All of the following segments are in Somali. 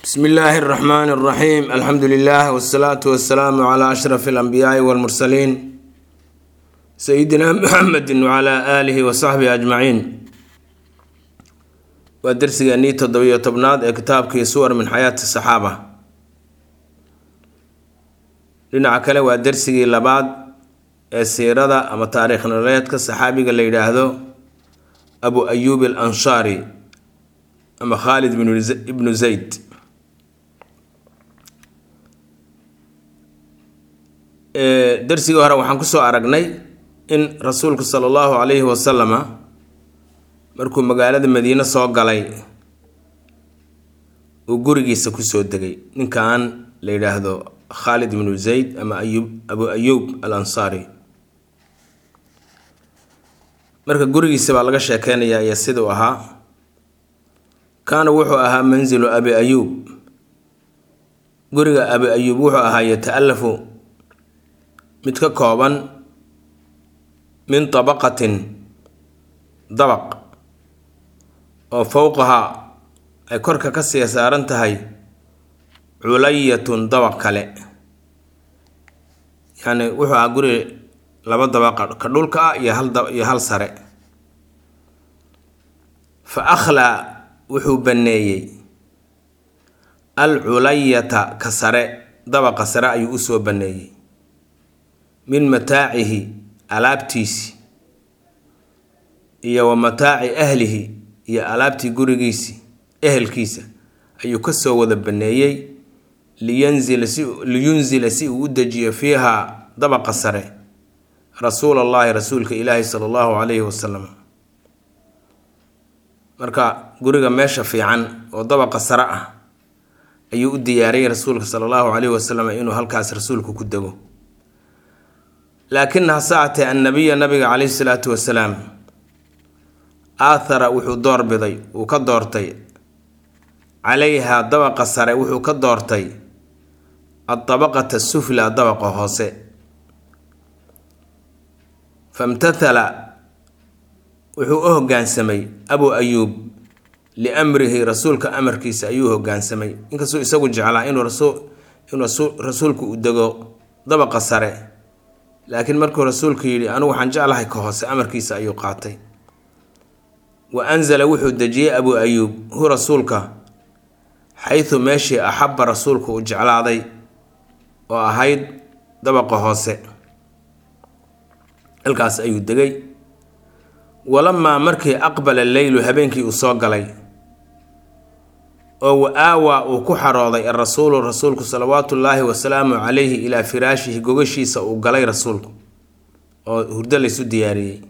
bsmi illaahi اraxmaani اraxiim alxamdu lilah wsalaatu wasalaamu cla ashraf اlanbiyaai wاlmursaliin sayidina muxamedi wcla aalihi wasaxbihi ajmaciin waa dersigeenii toddobiyo tobnaad ee kitaabkii suwar min xayaati saxaaba dhinaca kale waa dersigii labaad ee siirada ama taariikh nololeedka saxaabiga la yidhaahdo abu ayuub al anshaari ama khaalid ibnu zayd darsigii hore waxaan kusoo aragnay in rasuulku sala allahu calayhi wasalama markuu magaalada madiine soo galay uu gurigiisa kusoo degay ninkan la yidhaahdo khaalid ibnu zayd ama ayub abu ayuub al ansaari marka gurigiisa baa laga sheekeynayaa iyo siduu ahaa kaana wuxuu ahaa manzilu abi ayuub guriga abi ayuub wuxuu ahaa yata-alafu mid ka kooban min tabaqatin dabaq oo fowqaha ay korka ka sii saaran tahay culayatun dabaq kale yacni wuxuu ahaa guri laba dabaqa ka dhulka ah iyo hal iyo hal sare fa akhlaa wuxuu banneeyey al culayata ka sare dabaqa sare ayuu usoo banneeyey min mataacihi alaabtiisi iyo wa mataaci ahlihi iyo alaabtii gurigiisi ehelkiisa ayuu kasoo wada baneeyey liyanzila si liyunzila si uu u dejiyo fiiha dabaqa sare rasuul allahi rasuulka ilaahi sala allahu calayhi wasalam marka guriga meesha fiican oo dabaqa sare ah ayuu u diyaariyey rasuulka sala allahu calayhi wasalam inuu halkaas rasuulku ku dego laakin hase atee annabiya nabiga calayhi salaatu wasalaam aathara wuxuu doorbiday uu ka doortay calayha dabaqa sare wuxuu ka doortay adabaqata sufla dabaqa hoose famtathala wuxuu u hoggaansamay abu ayuub liamrihi rasuulka amarkiisa ayuu hoggaansamay inkastuu isagu jeclaa inuu inuu rasuulku u dego dabaqa sare laakiin markuu rasuulku yidhi anugu waxaan jeclahay ka hoose amarkiisa ayuu qaatay wa anzala wuxuu dejiyey abu ayuub hu rasuulka xaytu meeshii axabba rasuulku uu jeclaaday oo ahayd dabaqa hoose halkaas ayuu degay walamaa markii aqbala leylu habeenkii uu soo galay oo wa aawaa uu ku xarooday arasuulu rasuulku salawaatu ullaahi wasalaamu calayhi ilaa firaashihi gogashiisa uu galay rasuulku oo hurdo laysu diyaariyey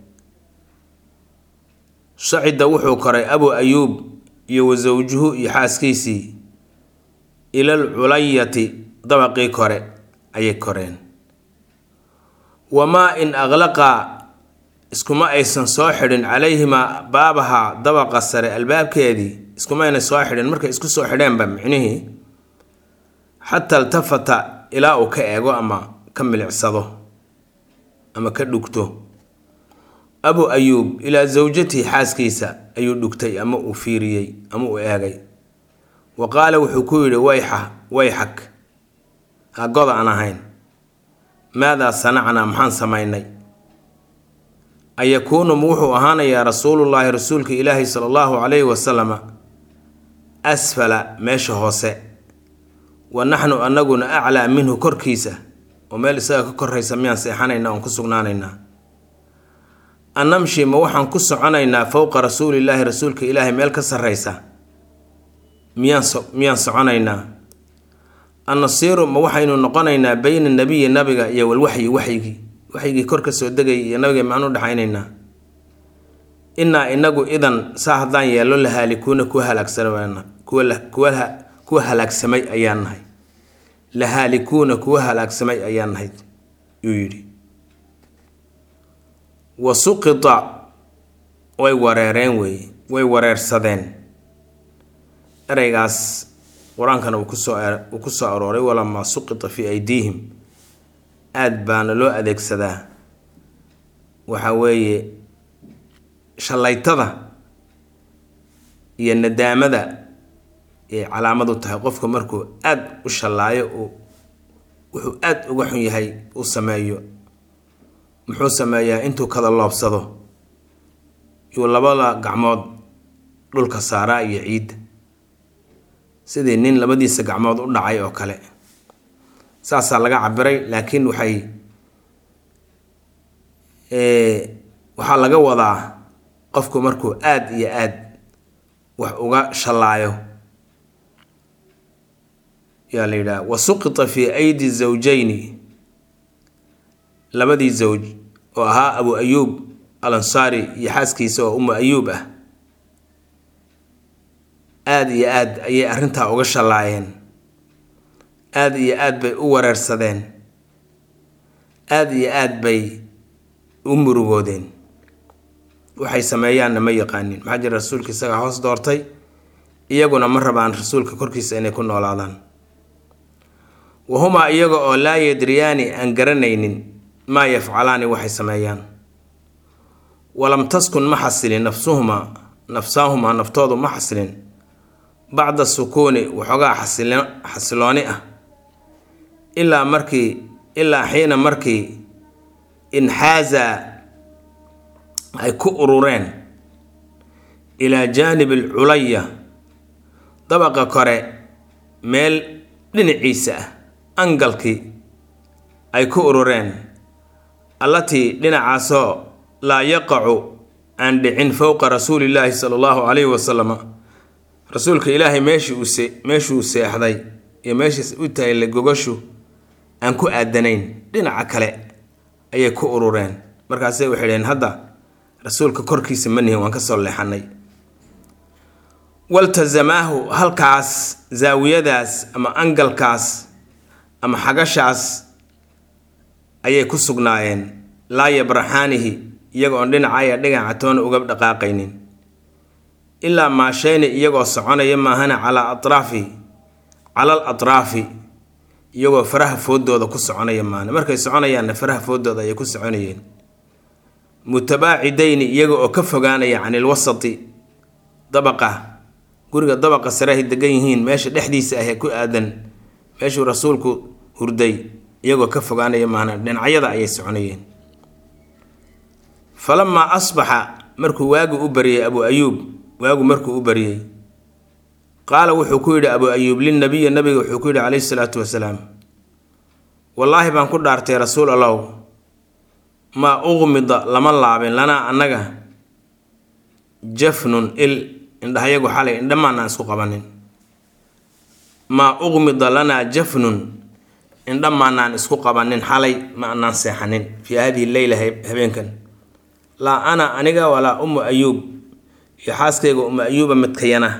shacida wuxuu koray abu ayuub iyo wa sawjuhu iyo xaaskiisii ilal culayati dabaqii kore ayay koreen wamaa in aqlaqaa iskuma aysan soo xidhin calayhimaa baabaha dabaqa sare albaabkeedii iskumayna soo xidhin markay isku soo xidheenba micnihii xataa iltafata ilaa uu ka eego ama ka milicsado ama ka dhugto abu ayuub ilaa sawjatihi xaaskiisa ayuu dhugtay ama uu fiiriyey ama uu eegay wa qaala wuxuu ku yidhi wayxa wayxak hagoda aan ahayn maadaa sanacnaa maxaan samaynay ayakuunu ma wuxuu ahaanayaa rasuulullaahi rasuulka ilaahi sala allahu calayhi wasalama asfala meesha hoose wa naxnu anaguna aclaa minhu korkiisa oo meel isaga ka koraysa miyaan seexanaynaa oon ku sugnaanaynaa annamshi ma waxaan ku soconaynaa fowqa rasuulillaahi rasuulka ilaahay meel ka sarraysa miyaan so miyaan soconaynaa annasiiru ma waxaynu noqonaynaa beyna nabiyi nabiga iyo walwaxyi waxyigii waxyigii kor ka soo degayay iyo nabiga maxaan u dhexaynaynaa innaa inagu idan saa haddaan yeello la haalikuuna kuwa halaagsanana kuwa kuwa halaagsamay ayaan nahay la haalikuuna kuwa halaagsamay ayaan nahay yuu yidhi wa suqita way wareereen weeye way wareersadeen ereygaas qur-aankana uu kusoo uu ku soo arooray walamaa suqita fii aydiihim aada baana loo adeegsadaa waxa weeye shallaytada iyo nadaamada yay calaamad u tahay qofka markuu aada u shallaayo uu wuxuu aada uga xun yahay uu sameeyo muxuu sameeyaa intuu kada loobsado yuu labada gacmood dhulka saaraa iyo ciidda sidii nin labadiisa gacmood u dhacay oo kale saasaa laga cabiray laakiin waxay waxaa laga wadaa qofku markuu aada iyo aad wax uga shallaayo yaa la yidhaha wa suqita fii aydi zawjayni labadii zawj oo ahaa abu ayuub al ansaari iyo xaaskiisa oo umu ayuub ah aada iyo aad ayay arrintaa uga shallaayeen aada iyo aad bay u wareersadeen aada iyo aad bay u murugoodeen waxay sameeyaanna ma yaqaanin maxaa jira rasuulka isagaa hoos doortay iyaguna ma rabaan rasuulka korkiisa inay ku noolaadaan wahumaa iyaga oo laa yadriyaani aan garanaynin maa yafcalaani waxay sameeyaan walam taskun ma xasilin nafsuhumaa nafsaahumaa naftoodu ma xasilin bacda sukuuni waxoogaa xasilooni ah ilaa markii ilaa xiina markii inxaaza ay ku urureen ilaa jaanib alculaya dabaqa kore meel dhinaciisa ah angalkii ay ku urureen allatii dhinacaasoo laa yaqacu aan dhicin fowqa rasuulillaahi sala allahu calayhi wasalama rasuulka ilaahay meeshii uu se meeshuu seexday iyo meeshiis u tahay gogashu aan ku aadanayn dhinaca kale ayay ku urureen markaasay waxay dhaheen hadda rasuulka korkiisa ma nihin waan ka soo leexanay waltasamaahu halkaas zaawiyadaas ama angalkaas ama xagashaas ayay ku sugnaayeen laa yabraxaanihi iyaga oon dhinacaya dhinaca toona uga dhaqaaqaynin ilaa maasheyni iyagoo soconaya maahana calaa atraafi calal atraafi iyagoo faraha foodooda ku soconaya maahana markay soconayaanna faraha foodooda ayay ku soconayeen mutabaacidayni iyaga oo ka fogaanaya can ilwasati dabaqa guriga dabaqa sarehay degan yihiin meesha dhexdiisa ahee ku aadan meeshuu rasuulku hurday iyagoo ka fogaanaya maahana dhinacyada ayay soconayeen falamaa asbaxa markuu waagu u baryay abu ayuub waagu markuu u baryey qaala wuxuu ku yidhi abu ayuub linabiyi nabiga wuxuu ku yidhi calayhi salaatu wasalaam wallaahi baan ku dhaartay rasuul allow maa uqmida lama laabin lanaa annaga jafnun il indhahayagu xalay indhamaanaan isku qabanin maa uqmida lanaa jafnun indhamaanaan isku qabanin xalay ma anaan seexanin fii hadihi leyla habeenkan laa ana aniga walaa ummu ayuub iyo xaaskayga ummu ayuuba midkayana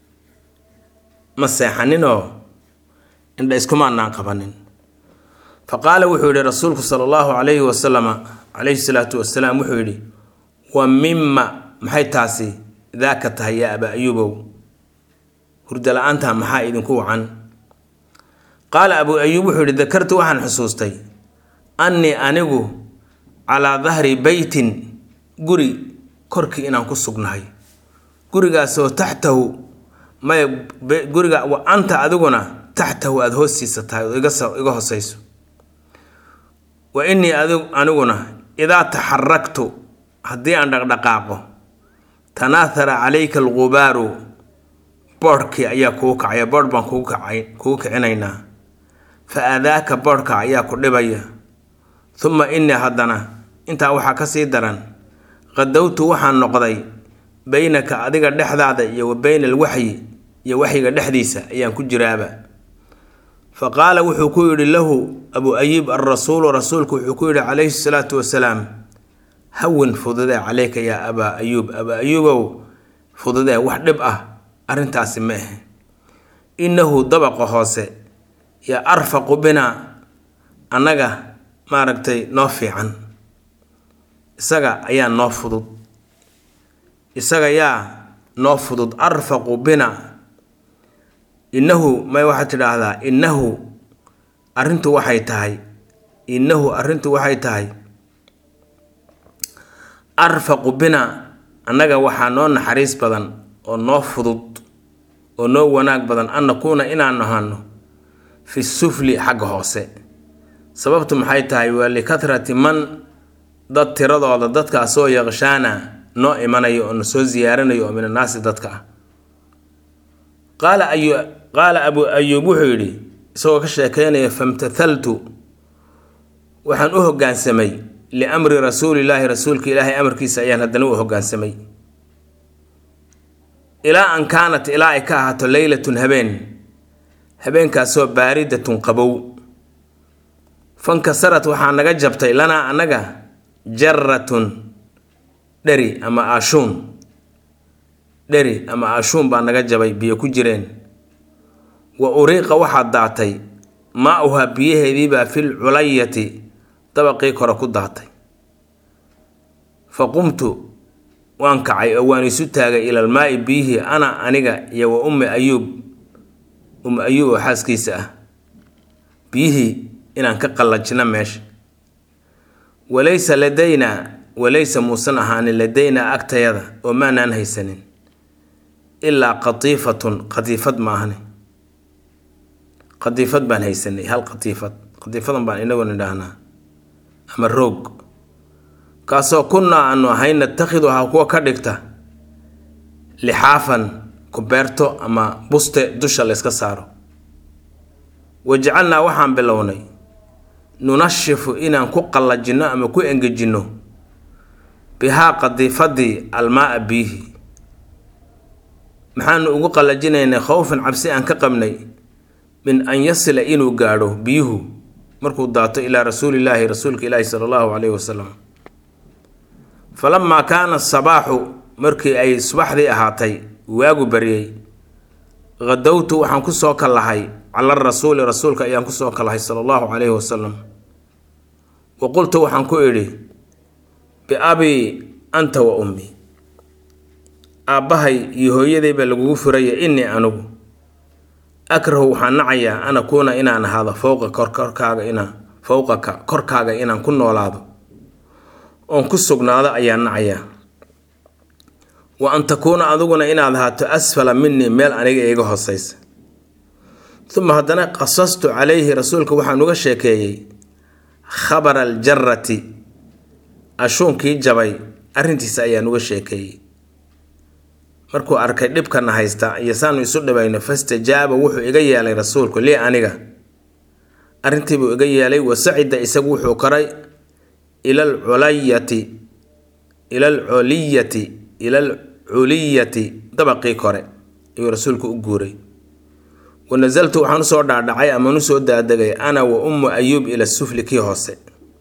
ma seexaninoo indha iskumaanaan qabanin fa qaala wuxuu yidhi rasuulku sala allahu calayhi wasalama calayhi salaatu wasalaam wuxuu yidhi wa mima maxay taasi daaka tahay yaa abaa ayuubow hurda la-aanta maxaa idinku wacan qaala abuu ayuub wuxuu yidhi dakartu waxaan xusuustay annii anigu calaa dahri beytin guri korkii inaan ku sugnahay gurigaasoo taxtahu maya guriga wa anta adiguna taxtahu aada hoostiisa tahay oo iga hoseyso wa innii aniguna idaa taxaraktu haddii aan dhaqdhaqaaqo tanaahara calayka alqubaaru boodhkii ayaa kugu kacaya boodh baan kugu kacay kugu kicinaynaa fa aadaaka boodhka ayaa ku dhibaya uma innii haddana intaa waxaa ka sii daran qadowtu waxaan noqday beynaka adiga dhexdaada iyo wa beyna alwaxyi iyo waxyiga dhexdiisa ayaan ku jiraaba fa qaala wuxuu ku yidhi lahu abu ayib alrasuulu rasuulku wuxuu ku yidhi calayhi salaatu wasalaam hawin fududee caleyka yaa abaa ayuub abaa ayuubow fududee wax dhib ah arrintaasi ma ahe innahu dabaqa hoose yaa arfaqu binaa annaga maaragtay noo fiican isaga ayaa noo fudud isaga yaa noo fudud arfaqu bina innahu may waxaad tidhaahdaa innahu arrintu waxay tahay innahu arrintu waxay tahay arfaqu bina annaga waxaa noo naxariis badan oo noo fudud oo noo wanaag badan an nakuuna inaan ahano fi sufli xagga hoose sababtu maxay tahay waa likatrati man dad tiradooda dadkaasoo yaqshaana noo imanayo oo na soo siyaaranayo oo min annaasi dadka ah qaala ayu qaala abu ayuub wuxuu yidhi isagoo ka sheekeynaya famtathaltu waxaan u hoggaansamay liamri rasuulillaahi rasuulka ilaahay amarkiisa ayaan haddana u hoggaansamay ilaa an kaanat ilaa ay ka ahaato leylatun habeen habeenkaasoo baaridatun qabow fankasarat waxaa naga jabtay lanaa annaga jaratun dheri ama aashuun dheri ama aashuun baa naga jabay biyo ku jireen wa uriiqa waxaa daatay maa-uha biyaheediibaa fil culayati dabaqii kore ku daatay fa qumtu waan kacay oo waan isu taagay ilalmaa-i biyihii ana aniga iyo wa ummi ayuub ummi ayuub oo xaaskiisa ah biyihii inaan ka qallajino meesha walaysa ladaynaa walaysa muusan ahaanin ladaynaa agtayada oo maanaan haysanin ilaa qatiifatun qatiifad maahane qatiifad baan haysanay hal qatiifad qatiifadan baan inagu nidhaahnaa ama roog kaasoo kunnaa aanu ahayn natakhiduhaa kuwa ka dhigta lixaafan kubeerto ama buste dusha layska saaro wajacalnaa waxaan bilownay nunashifu inaan ku qallajinno ama ku engejinno bihaa qadiifadii almaaa biyihi maxaanu ugu qallajinaynay khowfan cabsi aan ka qabnay min an yasila inuu gaadho biyuhu markuu daato ilaa rasuulillaahi rasuulka ilaahi sala allahu calayhi wasalam falamaa kaana sabaaxu markii ay subaxdii ahaatay waagu baryey khadowtu waxaan ku soo kallahay cala rasuuli rasuulka ayaan ku soo kallahay sala allahu calayhi wasalam wa qultu waxaan ku idhi biabii anta wa ummi aabbahay iyo hooyadayba lagugu furaya innii anugu akrahu waxaan nacayaa an akuuna inaan ahaado fowqa korkorkaaga inaa fowqaka korkaaga inaan ku noolaado oon ku sugnaado ayaan nacayaa wa an takuuna adiguna inaad ahaato asfala minii meel aniga iiga hooseysa uma haddana qasastu calayhi rasuulka waxaan uga sheekeeyey khabara aljarati ashuunkii jabay arrintiisa ayaan uga sheekeeyey markuu arkay dhibkana haysta iyo saanu isu dhibayno fastajaaba wuxuu iga yeelay rasuulku lii aniga arrintiibuu iga yeelay wasacida isagu wuxuu koray ilal culayati ilal culiyati ilal culiyati dabaqii kore ayuu rasuulku u guuray wa nasaltu waxaan usoo dhaadhacay amaan usoo daadegay ana wa ummu ayuub ila sufli kii hoose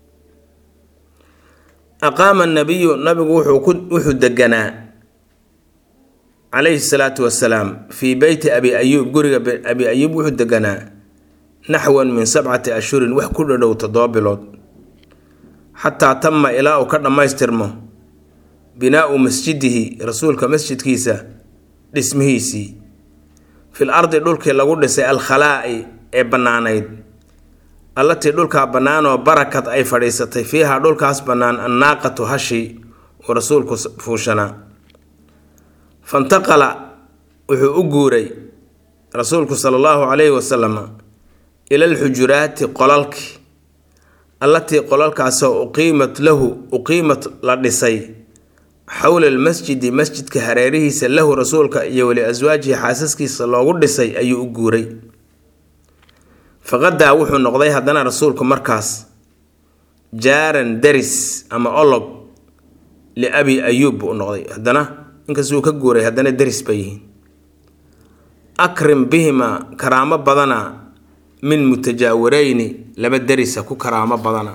aqaama nabiyu nabigu wuxuu deganaa calayhi salaatu wasalaam fii beyti abi ayuub guriga abi ayuub wuxuu deganaa naxwan min sabcati ashhurin wax ku dhadhow toddoba bilood xataa tama ilaa uu ka dhammaystirmo binaau masjidihi rasuulka masjidkiisa dhismihiisii fil ardi dhulkii lagu dhisay alkhalaa'i ee bannaanayd allatii dhulkaa bannaanoo barakad ay fadhiisatay fiiha dhulkaas bannaan annaaqatu hashi uu rasuulku fuushanaa fantaqala wuxuu u guuray rasuulku sala allahu calayhi wasalam ila alxujuraati qolalki allatii qolalkaasoo uqiimat lahu uqiimat la dhisay xowla almasjidi masjidka hareerihiisa lahu rasuulka iyo weli aswaajihi xaasaskiisa loogu dhisay ayuu u guuray faqadaa wuxuu noqday haddana rasuulku markaas jaaran daris ama olog liabi ayuub buu u noqday haddana inkastuu ka guuray haddana daris bay yihiin akrim bihima karaamo badana min mutajaawareyni laba derisa ku karaamo badana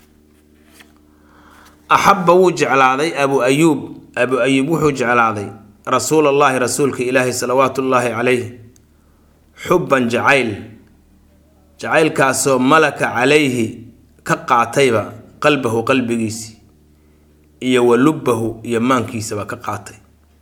axabba wuu jeclaaday abu ayuub abu ayuub wuxuu jeclaaday rasuulallaahi rasuulka ilaahi salawaatu ullaahi calayh xubban jacayl jacaylkaasoo malaka calayhi ka qaatayba qalbahu qalbigiisii iyo wa lubbahu iyo maankiisaba ka qaatay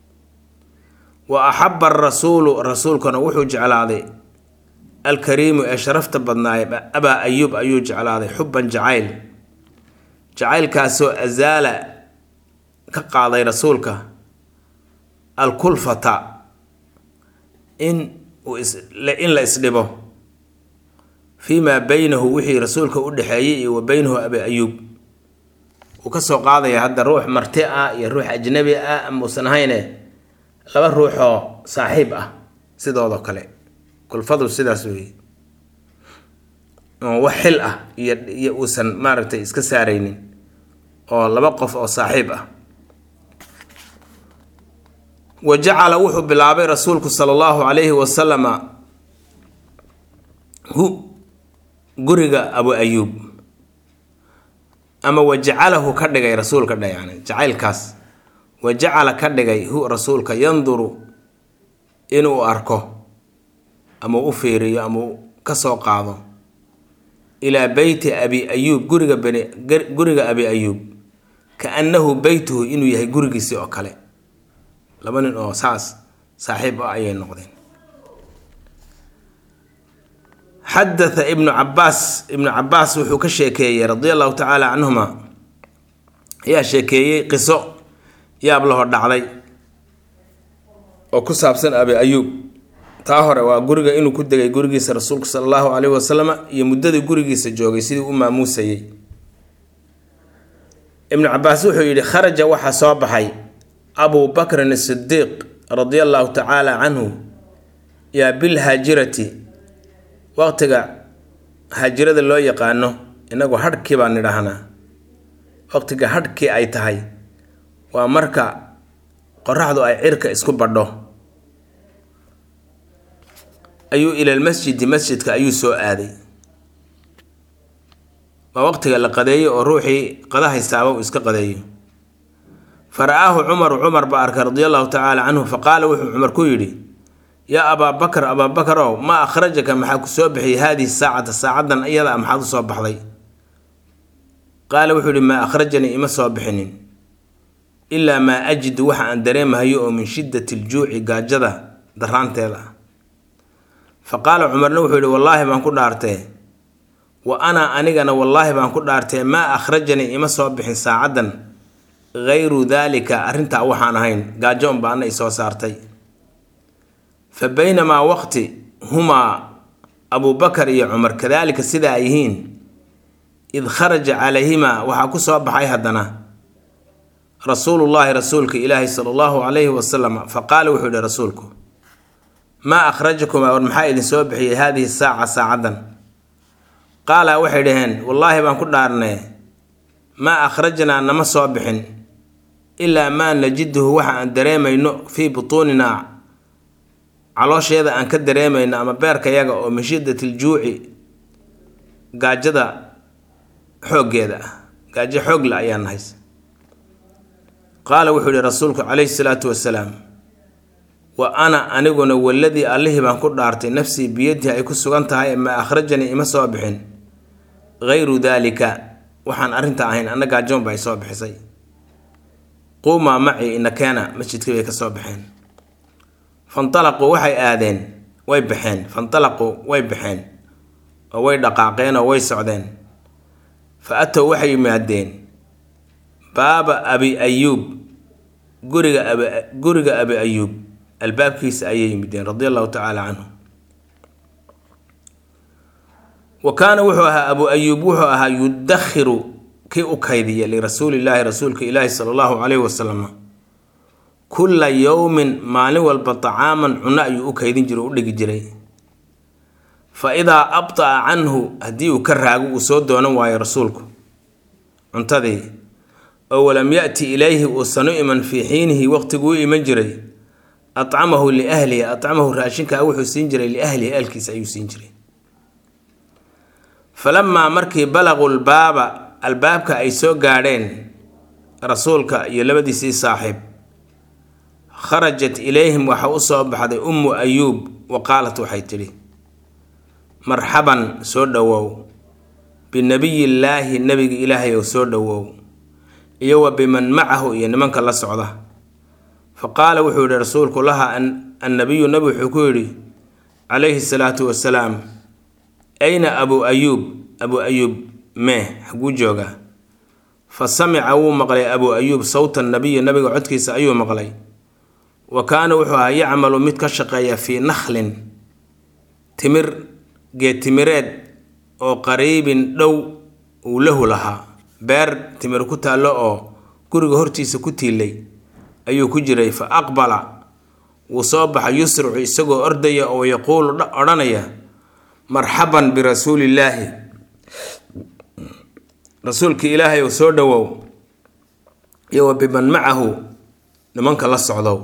wa axabba arasuulu rasuulkuna wuxuu jeclaaday alkariimu ee sharafta badnaaye abaa ayuub ayuu jeclaaday xubban jacayl jacaylkaasoo asaala ka qaaday rasuulka alkulfata in uu in la isdhibo fii maa beynahu wixii rasuulka u dhexeeyey iyo wa beynahu abi ayuub uu ka soo qaadaya hadda ruux marti ah iyo ruux ajnabi ah muusan ahayne laba ruuxoo saaxiib ah sidoodoo kale kulfadu sidaas weeye oo wax xil ah iyo iyo uusan maaragtay iska saaraynin oo laba qof oo saaxiib ah wa jacala wuxuu bilaabay rasuulku sala allahu calayhi wasalama hu guriga abu ayuub ama wa jacalahu ka dhigay rasuulka dha yani jacaylkaas wa jacala ka dhigay hu rasuulka yanduru inuu arko ama u fiiriyo ama ka soo qaado ilaa beyti abi ayuub guriga bani guriga abi ayuub ka annahu beytuhu inuu yahay gurigiisii oo kale laba nin oo saas saaxiib ah ayay noqdeen xadatha ibnu cabaas ibnu cabaas wuxuu ka sheekeeyey radia allahu tacaala canhuma ayaa sheekeeyey qiso yaab laho dhacday oo ku saabsan abi ayuub taa hore waa guriga inuu ku degay gurigiisa rasuulku sala allahu caleyhi wasalama iyo muddadii gurigiisa joogay sidii u maamuusayey ibnu cabaas wuxuu yidhi kharaja waxaa soo baxay abu bakrin asidiiq radia allahu tacaala canhu yaa bilhaajirati waqtiga haajirada loo yaqaano inagu hadhkii baan nidhaahnaa waqtiga hadhkii ay tahay waa marka qoraxdu ay cirka isku badho ayuu ilalmasjidi masjidka ayuu soo aaday waa waqtiga la qadeeyo oo ruuxii qada haystaaba uu iska qadeeyo fa ra-aahu cumaru cumar baa arkay radia allahu tacaala canhu fa qaala wuxuu cumar ku yidhi yaa abaa bakar abaa bakarow maa akhrajaka maxaa ku soo bixiyay haadihi saacata saacaddan iyada a maxaad u soo baxday qaala wuxuu yihi maa akhrajanii ima soo bixinin ilaa maa ajidu waxa aan dareemahayo oo min shiddati ljuuci gaajada daraanteeda ah fa qaala cumarna wuxuu yihi wallaahi baan ku dhaartee wa ana anigana wallaahi baan ku dhaartee maa akhrajanii ima soo bixin saacaddan hayru daalika arrintaa waxaan ahayn gaajo un baana i soo saartay fa baynamaa waqti humaa abubakar iyo cumar kadaalika sidaa ay yihiin id kharaja calayhimaa waxaa ku soo baxay haddana rasuulullaahi rasuulka ilaahi sala allahu calayhi wasalam fa qaala wuxuu yihi rasuulku maa akhrajakumaa war maxaa idin soo bixiyey haadihi saaca saacaddan qaala waxay dhaheen wallaahi baan ku dhaarnee maa akhrajnaa nama soo bixin ilaa maa najiduhu waxa aan dareemayno fii butuuninaa caloosheeda aan ka dareemayno ama beerkayaga oo min shiddatiljuuci gaajada xooggeeda ah gaajo xoogla ayaa nahays qaala wuxuu yihi rasuulku calayhi salaatu wasalaam wa ana aniguna waladii allihii baan ku dhaartay nafsii biyadihi ay ku sugan tahay maa akhrajanii ima soo bixin hayru daalika waxaan arrinta ahayn anna gaajoon ba ay soo bixisay quumaa macii inakeena masjidkii bay ka soo baxeen fantalaquu waxay aadeen way baxeen fantalaquu way baxeen oo way dhaqaaqeen oo way socdeen fa atow waxay yimaadeen baaba abi ayuub guriga abi guriga abi ayuub albaabkiisa ayay yimideen radia allahu tacaala canhu wa kaana wuxuu ahaa abu ayuub wuxuu ahaa yudakhiru kii u kaydiya lirasuulillaahi rasuulka ilaahi sala allahu calayhi wasalam kulla yowmin maalin walba tacaaman cunno ayuu u kaydin jiro u dhigi jiray fa idaa abta'a canhu haddii uu ka raago uu soo doonan waayo rasuulku cuntadii oo walam ya'ti ilayhi uusan u iman fii xiinihi waqtiguu u iman jiray acamahu liahlihi acamahu raashinkaa wuxuu siin jiray liahlihi ahlkiisa ayuu siin jiray falamaa markii balaquu lbaaba albaabka ay soo gaadheen rasuulka iyo labadiisii saaxiib kharajat ilayhim waxa u soo baxday ummu ayuub wa qaalat waxay tidhi marxaban soo dhowow binabiyillaahi nebiga ilaahay oo soo dhowow iyo wa biman macahu iyo nimanka la socda fa qaala wuxuu yihi rasuulku laha annabiyu nabi wuxuu ku yidhi calayhi salaatu wasalaam ayna abuu ayuub abuu ayuub mee xaguu joogaa fa samica wuu maqlay abuu ayuub sawta nabiyi nabiga codkiisa ayuu maqlay wa kaana wuxuu ahaa yacmalu mid ka shaqeeya fii nakhlin timir geed timireed oo qariibin dhow uu lahu lahaa beer timir ku taallo oo guriga hortiisa ku tiilay ayuu ku jiray fa aqbala wuu soo baxa yusricu isagoo ordaya oo yaquulu odhanaya marxaban birasuulillaahi rasuulkii ilaahay ou soo dhowow iyo wa biman macahu nimanka la socdow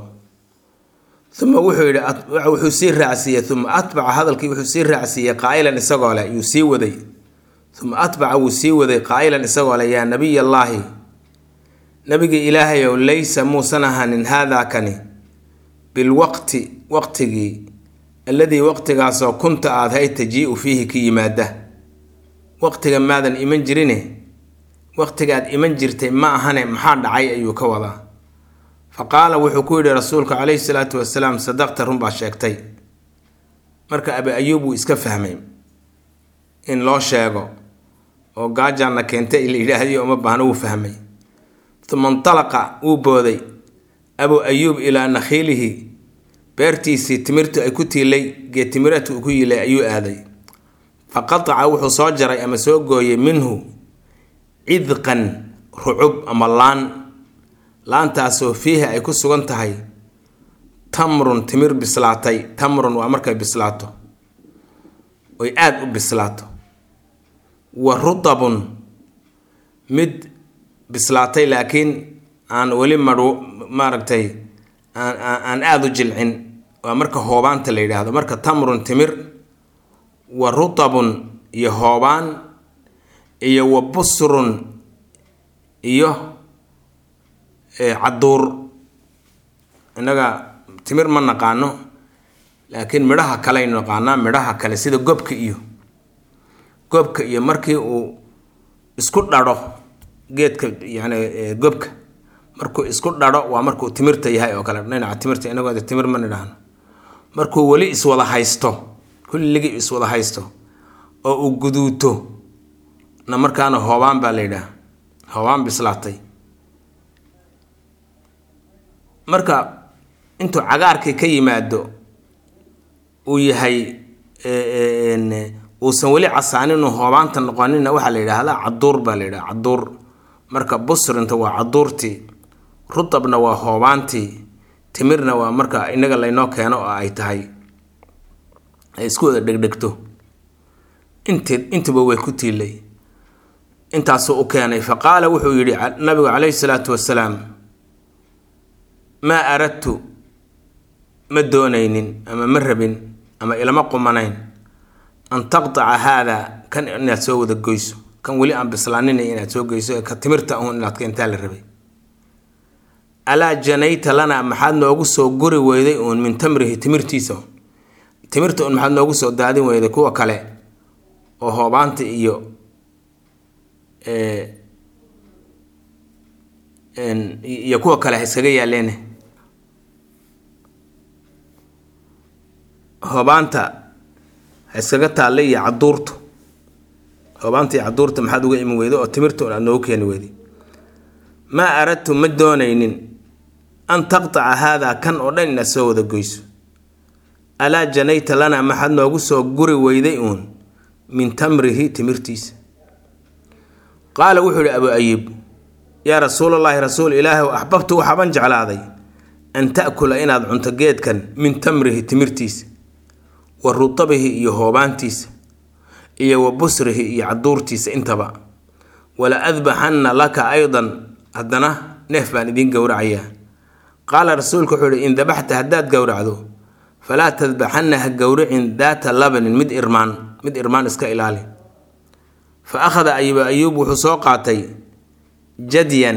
uma wuxuu yidhi wuxuu sii raacsiiyey uma atbaca hadalkii wuxuu sii raacsiiyey qaa'ilan isagoo leh yuu sii waday uma atbaca wuu sii waday qaa'ilan isagoo leh yaa nabiy allaahi nabigii ilaahayow laysa muusan ahanin haadaa kani bilwaqti waqtigii alladii waqtigaasoo kunta aada hay tajii'u fiihi ka yimaada waqtiga maadan iman jirine waqtigaad iman jirtay ma ahane maxaa dhacay ayuu ka wadaa fa qaala wuxuu ku yidhi rasuulka calayhi salaatu wasalaam sadaqta runbaa sheegtay marka abi ayuub wuu iska fahmay in loo sheego oo gaajaanna keentay la yidhaahdiyo uma baahno wuu fahmay uma intalaqa wuu booday abu ayuub ilaa nakhiilihi beertiisii timirtu ay ku tiilay geed timireedku uu ku yilay ayuu aaday fa qataca wuxuu soo jaray ama soo gooyey minhu cidqan rucub ama laan laantaasoo fiihi ay ku sugan tahay tamrun timir bislaatay tamrun waa markay bislaato oy aada u bislaato wa rutabun mid bislaatay laakiin aan weli madhu maaragtay aan aan aada u jilcin waa marka hoobaanta la yidhaahdo marka tamrun timir wa rutabun iyo hoobaan iyo wa busrun iyo cadduur innaga timir ma naqaano laakiin midhaha kaleaynu naqaanaa midhaha kale sida gobka iyo gobka iyo markii uu isku dhadho geedka yani gobka markuu isku dhadho waa markuu timirta yahay oo kale dhinaca timirta inagoo timir ma nidhaahno markuu weli iswada haysto kulligii iswada haysto oo uu guduuto na markaana hoobaan baa la yidhaah hoobaan bislaatay marka intuu cagaarkii ka yimaado uu yahay uusan weli casaaninuu hoobaanta noqonina waxaa la yidhaahdaa caduur baa la yidhaha caduur marka busrinta waa caduurtii rutabna waa hoobaantii timirna waa marka inaga laynoo keeno oo ay tahay ay isku wada dhegdhegto int intuba way ku tiilay intaasuu u keenay fa qaala wuxuu yidhi nabigu calayhi salaatu wasalaam maa aradtu ma doonaynin ama ma rabin ama ilama qumanayn an taqtaca haadaa kan inaad soo wada goyso kan weli aan bislaaninay inaad soo goyso ka timirta un inaad keentaa la rabay alaa janayta lana maxaad noogu soo guri weyday uun min tamrihi timirtiisa timirta un maxaad noogu soo daadin weyday kuwa kale oo hoobaanta iyo iyo kuwa kale ha iskaga yaalleene hoobaanta ha iskaga taallay iyo caduurtu hoobaanta iyo caduurta maxaad uga iman weyday oo timirta un aad noogu keeni weyday maa aradtu ma doonaynin an taqtaca haadaa kan oo dhan inaad soo wada goyso alaa janayta lana maxaad noogu soo guri weyday uun min tamrihi timirtiisa qaala wuxuu yihi abu ayib yaa rasuulallaahi rasuul ilaahi axbabtu waxaaban jeclaaday an ta'kula inaad cunto geedkan min tamrihi timirtiisa wa rutabihi iyo hoobaantiisa iyo wa busrihi iyo caduurtiisa intaba wala adbaxanna laka aydan haddana neef baan idiin gowracayaa qaala rasuulku wuxuu ihi in dabaxta haddaad gowracdo falaa tadbaxanna ha gowricin daata labanin mid irmaan mid irmaan iska ilaali fa akhada ayuba ayuub wuxuu soo qaatay jadyan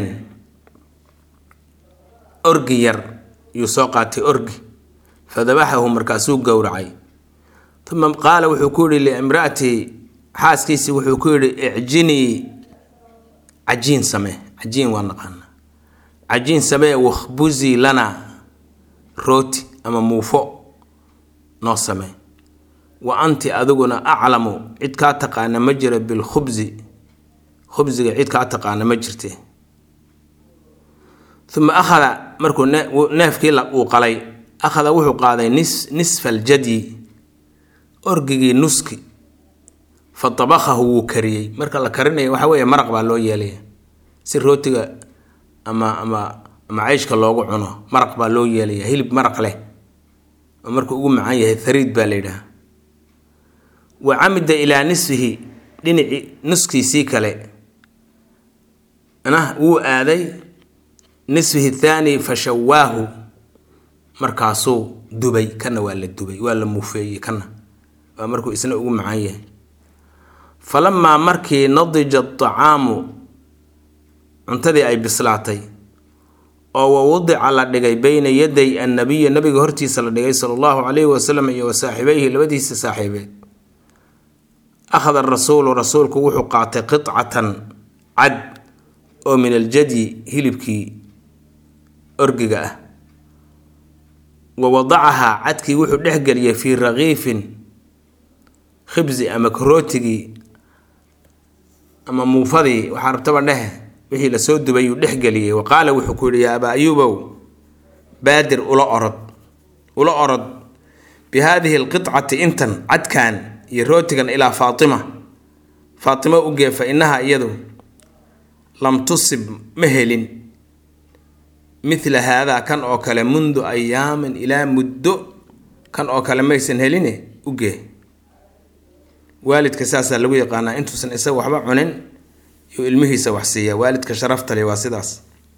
orgi yar yuu soo qaatay orgi fa dabaxahu markaasuu gowracay uma qaala wuxuu ku yihi liimra'atii xaaskiisii wuxuu ku yidhi icjinii cajiin samee cajiin waa naqaana cajiin samee wakhbuzii lana rooti ama muufo noo samee wa anti adiguna aclamu cid kaa taqaana ma jira bilkhubsi khubsiga cid kaa taqaana ma jirte uma akhada markuu neefkii uu qalay akhada wuxuu qaaday nis nisfa aljadyi orgigii nuski fa tabakhahu wuu kariyey marka la karinayo waxa weeye maraq baa loo yeelaya si rootiga ama ama ama ceyshka loogu cuno maraq baa loo yeelaya hilib maraq leh oo markuu ugu macaan yahay hariid baa la yidhaha wa camida ilaa nisfihi dhinaci nuskiisii kale nah wuu aaday nisfihi thaani fa shawaahu markaasuu dubay kana waa la dubay waa la muufeeyey kana waa markuu isna ugu macaan yahay falamaa markii nadija acaamu cuntadii ay bislaatay oo wa wadica la dhigay beyna yaday annabiyi nabiga hortiisa la dhigay sala allahu calayhi wasalam iyo wa saaxiibeyhi labadiisa saaxiibeed akhada rasuulu rasuulku wuxuu qaatay qicatan cad oo min aljadyi hilibkii orgiga ah wa wadacahaa cadkii wuxuu dhexgeliyay fii rakiifin khibsi ama karootigii ama muufadii waxaa rabtaba dhehe wixii lasoo dubay uu dhexgeliyey wa qaala wuxuu ku yidhi yaa abaa ayuubow baadir ula orod ula orod bi haadihi alqicati intan cadkan iyo rootigan ilaa faatima faatimo u gee fa innaha iyadu lam tusib ma helin midla haadaa kan oo kale mundu ayaamin ilaa muddo kan oo kale maysan heline u gee waalidka saasaa lagu yaqaanaa intuusan isaga waxba cunin yuu ilmihiisa wax siiya waalidka sharaftale waa sidaas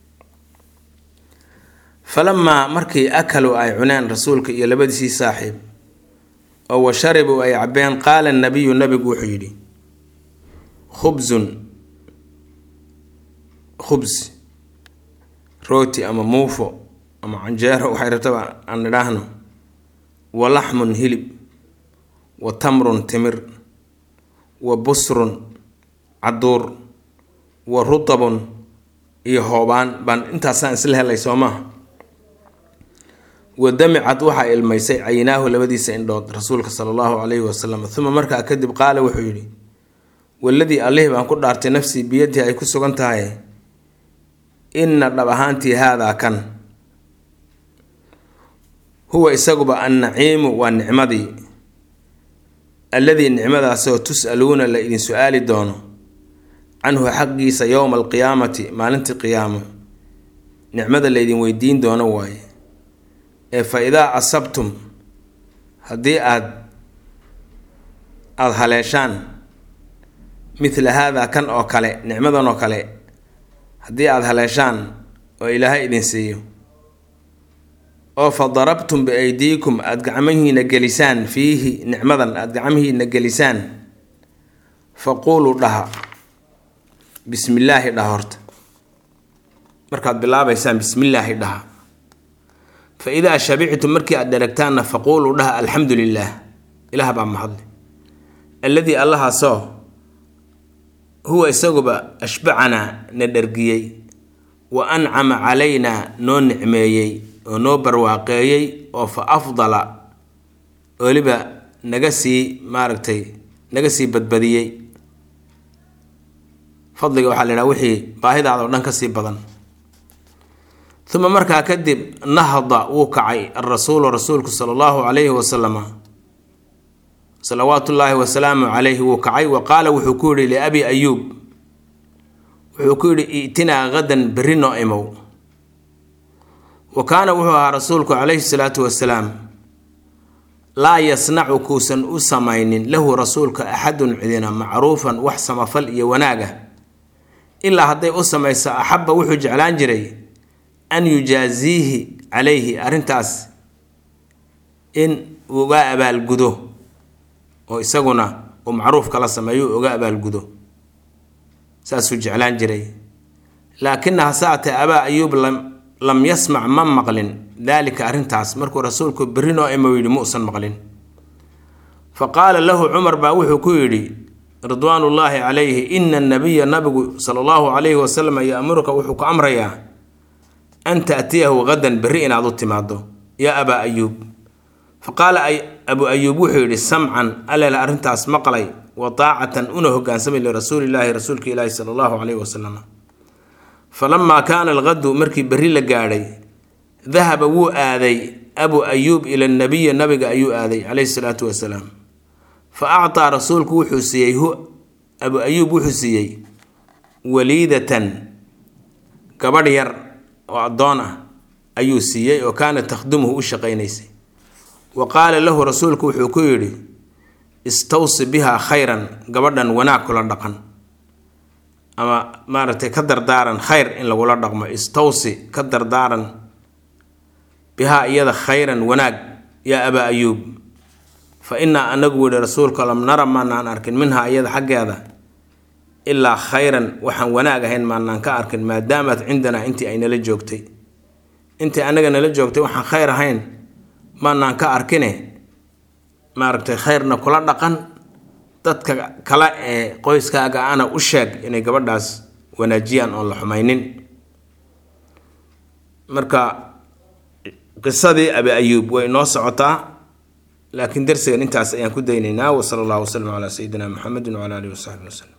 falamaa markii akaluu ay cuneen rasuulka iyo labadiisii saaxiib oo wa sharibuu ay cabeen qaala nabiyu nabigu wuxuu yidhi khubsun khubs rooti ama muufo ama canjeero waxay rabtaba aan idhaahno wa laxmun hilib wa tamrun timir wa busrun caduur wa rutabun iyo hoobaan baan intaasaan isla helay soo maaha wa damicad waxaa ilmaysay caynaahu labadiisa indhood rasuulka sala allahu calayhi wasalam uma markaa kadib qaala wuxuu yidhi waladii allihii baan ku dhaartay nafsii biyadii ay ku sugan tahay inna dhab ahaantii haadaa kan huwa isaguba annaciimu waa nicmadii alladii nicmadaasoo tus'aluuna la idin su-aali doono canhu xaqiisa yowma alqiyaamati maalintii qiyaamo nicmada laydin weydiin doono waaye ee fa idaa asabtum haddii aad aada haleeshaan midla haadaa kan oo kale nicmadan oo kale haddii aada haleeshaan oo ilaahay idin siiyo oo fa darabtum biaydiikum aada gacmihiina gelisaan fiihi nicmadan aada gacmihiina gelisaan faquuluu dhaha bismillaahi dhaha horta markaad bilaabaysaan bismillaahi dhaha fa idaa shabictum markii aad dheragtaanna faquuluu dhaha alxamdu lilaah ilaah baa mahadle alladii allahaasoo huwa isaguba ashbacanaa na dhergiyey wa ancama calaynaa noo nicmeeyey oo noo barwaaqeeyey oo fa afdala weliba naga sii maaragtay naga sii badbadiyey fadliga waxaa la yidhaha wixii baahidaada oo dhan ka sii badan uma markaa kadib nahda wuu kacay alrasuulu rasuulku sala allahu calayhi wasalama salawaatu ullaahi wasalaamu calayhi wuu kacay wa qaala wuxuu ku yidhi liabi ayuub wuxuu ku yidhi i'tinaa hadan berri noo imow wa kaana wuxuu ahaa rasuulku calayhi salaatu wasalaam laa yasnacu kuusan u samaynin lahu rasuulka axadun cidina macruufan wax samafal iyo wanaaga ilaa hadday u samayso axabba wuxuu jeclaan jiray an yujaaziihi calayhi arrintaas in uga abaalgudo oo isaguna uu macruuf kala sameeyo uga abaalgudo saasuu jeclaan jiray laakina hase atee abaa ayuub lam yasmac ma maqlin daalika arrintaas markuu rasuulku berri noo imo yidhi muusan maqlin fa qaala lahu cumar baa wuxuu ku yidhi ridwaanullaahi calayhi ina nabiya nabigu sala allahu calayhi wasalam yaamuruka wuxuu ku amrayaa an taatiyahu hadan berri inaad u timaado yaa abaa ayuub fa qaala abu ayuub wuxuu yidhi samcan alele arrintaas maqlay wa taacatan una hogaansamay lirasuulilaahi rasuulka ilaahi sala allahu calayhi wasalam falamaa kaana alqadu markii berri la gaadhay dahaba wuu aaday abu ayuub ila nabiyi nabiga ayuu aaday calayhi salaatu wasalaam fa actaa rasuulku wuxuu siiyey hu abu ayuub wuxuu siiyey waliidatan gabadh yar oo addoon ah ayuu siiyey oo kaana takhdumuhu u shaqaynaysay wa qaala lahu rasuulku wuxuu ku yidhi istawsi bihaa khayran gabadhan wanaag kula dhaqan ama maaragtay ka dardaaran khayr in lagula dhaqmo istawsi ka dardaaran bihaa iyada khayran wanaag yaa abaa ayuub fa innaa anagu yihi rasuulka lam nara maanaan arkin minhaa iyada xaggeeda ilaa khayran waxaan wanaag ahayn maanaan ka arkin maadaamat cindanaa intii ay nala joogtay intii anaga nala joogtay waxaan khayr ahayn maanaan ka arkine maaragtay khayrna kula dhaqan dadka kale ee qoyskaaga ana u sheeg inay gabadhaas wanaajiyaan oon la xumaynin marka qisadii abi ayuub way noo socotaa laakiin darsigan intaas ayaan ku daynaynaa wasala allahu wasalam calaa sayidina muxamedin wcala alihi wasaxbi waslem